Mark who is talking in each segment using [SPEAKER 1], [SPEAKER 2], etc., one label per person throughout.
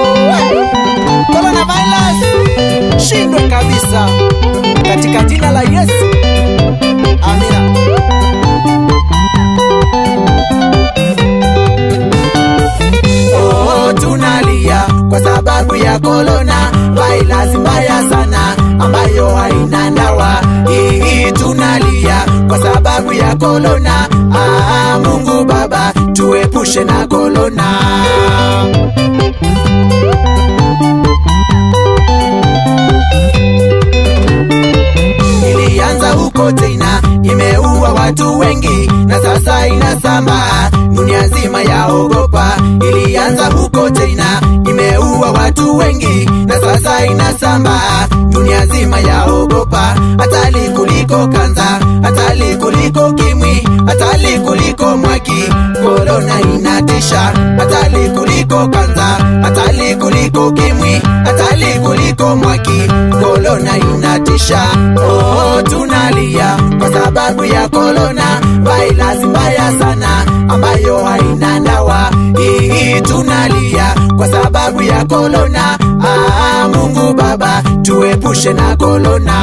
[SPEAKER 1] Coronavirus shindwe kabisa katika jina la Yesu. Amina. Oh, tunalia kwa sababu ya korona virus mbaya sana ambayo haina dawa. Hii tunalia kwa sababu ya korona. Ah, Mungu Baba tuepushe na korona. ilianza huko China, imeua watu wengi na sasa inasambaa dunia nzima yaogopa. Ilianza huko China, imeua watu wengi na sasa inasambaa dunia nzima yaogopa. Hatari kuliko kanza, hatari kuliko kimwi, hatari kuliko mwaki. Korona inatisha, hatari kuliko kanza, hatari kuliko kimwi, hatari kuliko mwaki. Korona inatisha, oh, tunalia kwa sababu ya korona, virus mbaya sana ambayo haina dawa. Hii tunalia kwa sababu ya korona. Ah, Mungu Baba tuepushe na korona.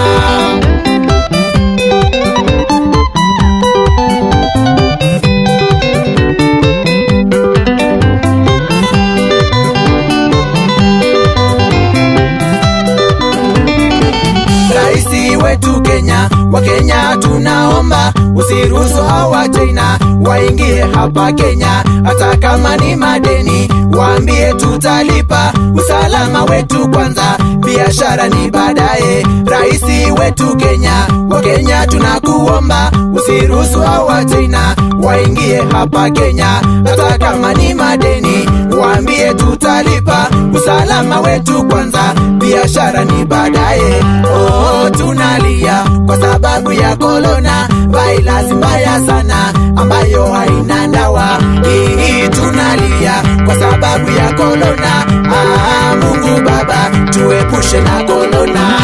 [SPEAKER 1] Raisi wetu Kenya, wa Kenya tunaomba usiruhusu hawa China waingie hapa Kenya, hata kama ni madeni, waambie tutalipa. Usalama wetu kwanza, biashara ni baadaye. Raisi wetu Kenya, wa Kenya tunakuomba usiruhusu hawa China waingie hapa Kenya, hata kama ni madeni, waambie tutalipa. Usalama wetu kwanza, biashara ni baadaye. Oh, tunalia kwa sababu ya korona, virus mbaya sana ambayo haina dawa. Hii tunalia kwa sababu ya korona. Ah, Mungu Baba tuepushe na korona.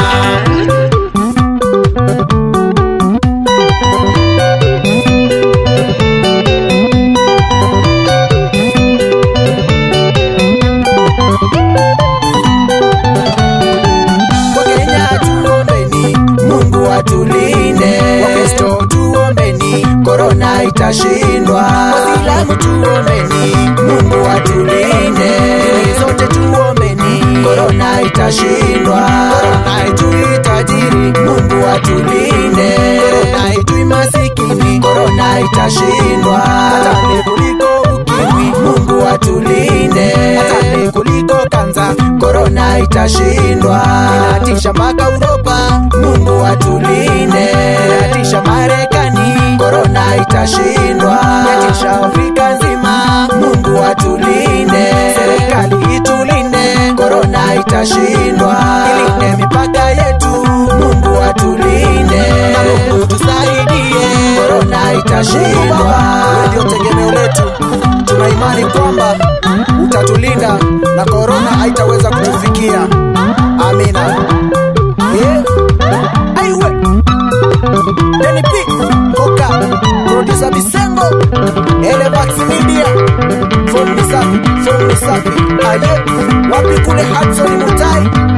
[SPEAKER 1] Wakenya tuombeni, Mungu atulinde. Wakristo tuombeni, korona itashindwa. Waislamu tuombeni, Mungu atulinde. Dini zote tuombeni, korona itashindwa. Korona haitui tajiri, Mungu atulinde. Korona haitui masikini, korona itashindwa. Hatari kuliko ukimwi, Mungu atulinde. Hatari kuliko kanza, korona itashindwa. Inatisha mpaka Uropa, Mungu atulinde. Inatisha Marekani, korona itashindwa. Inatisha Afrika nzima, Mungu atulinde. Serikali itulinde, korona itashindwa. Ilinde mipaka yetu, Mungu atulinde. Na Mungu tusaidie, korona itashindwa. Wewe ndio tegemeo letu, tuna imani kwamba utatulinda na korona haitaweza kutufikia. Amina. Yeah. Aiwe. Danny P. Oka. Producer Bisengo. Elevax Media. Phone Misafi. Phone Misafi. Aye. Wapi kule Hudson Mutai.